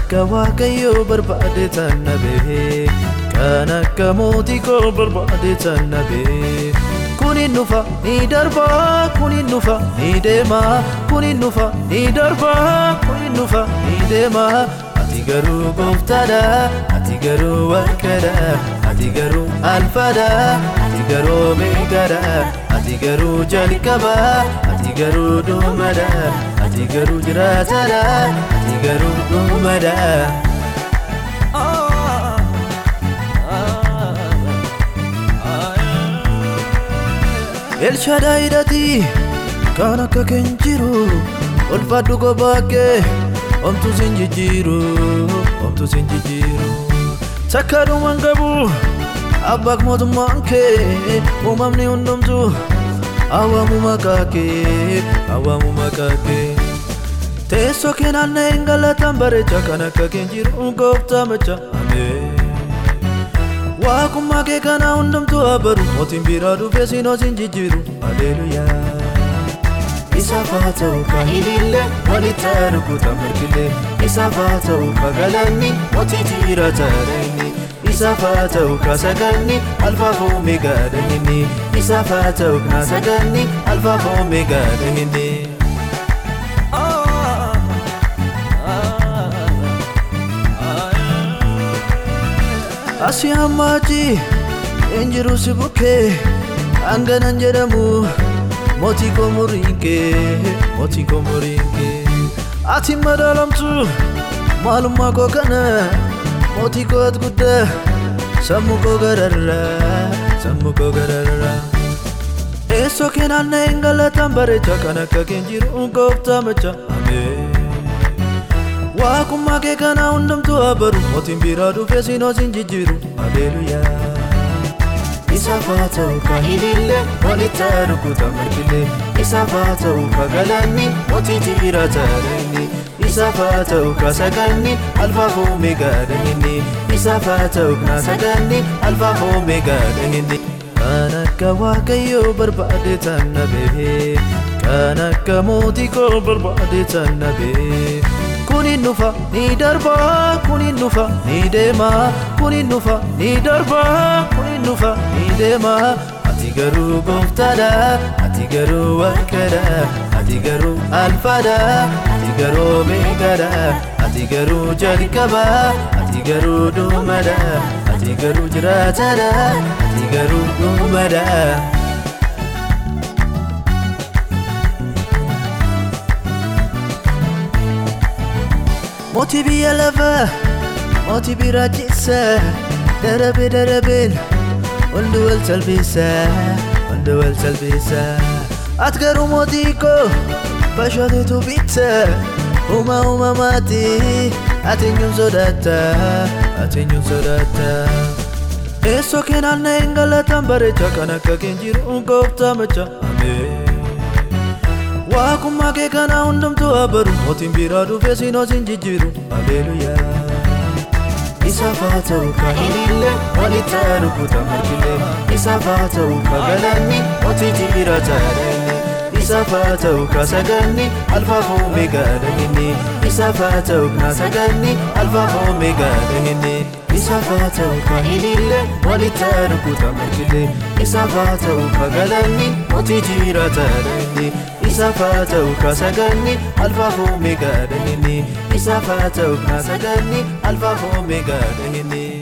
akka waaqayyoo barbaade tan nabee kan akka mootii koo barbaade tan nabee kunin dhufa ni darba kunin dhufa ni deema kunin dhufa ni darba kunin dhufa ni deema ati garuu gooftaadha ati garuu waaqadha ati garuu alfaadha ati garuu meeqaadha ati garuu jalqaba ati garuu dhumadha ati garuu jiraataadha ati garuu dhumadha. Elshadaayidhati kan akka keen jiru ulfaadhu gobaakee omtu sin jijjiiru omtu sin jijjiiru takkaadhumaan qabu abbaak mootummaan kee uumamni hundumtu awwaamu maqaa kee awwaamu maqaa kee teessoo kee naanna'een galataan bareecha kan akka keen jiru gooftaa macha ameen. Waaqummaa kee kana hundumtuu abaru mootiin biraa dhufee siinoo sin jijjiiru Haleluyaa. Isaaf haa ta'u ka ilillee walitti arguuta mirgillee Isaaf haa ta'u ka galanni mootii jira taa'anii Isaaf haa ta'u ka saganni alfaaf oomeegaadha inni Isaaf haa ta'u ka saganni alfaaf oomeegaadha inni. Asii hammaachi hin jiru si bukkee hanganan jedhamu mootii koo muriin kee mootii koo muriin kee ati madaalamtu maalummaa koo kana mootii koo ati guddaa sammuu koo gararraa sammuu koo gararraa. Eessoo kee naanna'een galataan bareecha kan akka keen jiru gooftaa macha ameen. Waaqummaa kee kana hundumtuu abaru mootiin biraa dhufee siinoo sin jijjiiru Haleluyaa. Isaaf haa ta'u ka ilillee walitti arguuta mirgillee Isaaf haa ta'u ka galanni mootii jira taa'anii Isaaf haa ta'u ka saganni alfaaf oomeegaadha inni Isaaf haa ta'u ka saganni alfaaf oomeegaadha inni. Kan akka waaqayyoo barbaade tan nabee kan akka mootii koo barbaade tan nabee. kunin dhufa ni darba kunin dhufa ni deema kunin dhufa ni darba kunin dhufa ni deema ati garuu gooftaadha ati garuu waaqadha ati garuu alfaadha ati garuu meeqaadha ati garuu jalqaba ati garuu dhumadha ati garuu jiraataadha ati garuu dhumadha. Mootii biyya lafaa mootii biraa keessa darabee darabeen hundi wal salphisa hundi wal salphisa ati garuu mootii koo bashooteetu bitta uuma uumamaati ati eenyuun sodaata ati eenyuun sodaata. Eessoo kee naanna'een galataan bareecha kan akka keen jiru gooftaa macha ameen. Waaqummaa kee kana hundumtuu abaru mootiin biraa dhufee siinoo sin jijjiiru Haleluyaa. Isaaf haa ta'u ka ilillee walitti arguuta mirgillee Isaaf haa ta'u ka galanni mootii jira taa'anii Isaaf haa ta'u ka saganni alfaaf oomeegaadha inni Isaaf haa ta'u ka saganni alfaaf oomeegaadha inni Isaaf haa ta'u ka ilillee walitti arguuta mirgillee Isaaf haa ta'u ka galanni mootii jira taa'anii Isaaf haa ta'u ka saganni alfaaf oomeegaadha inni Isaaf haa ta'u ka saganni alfaaf oomeegaadha inni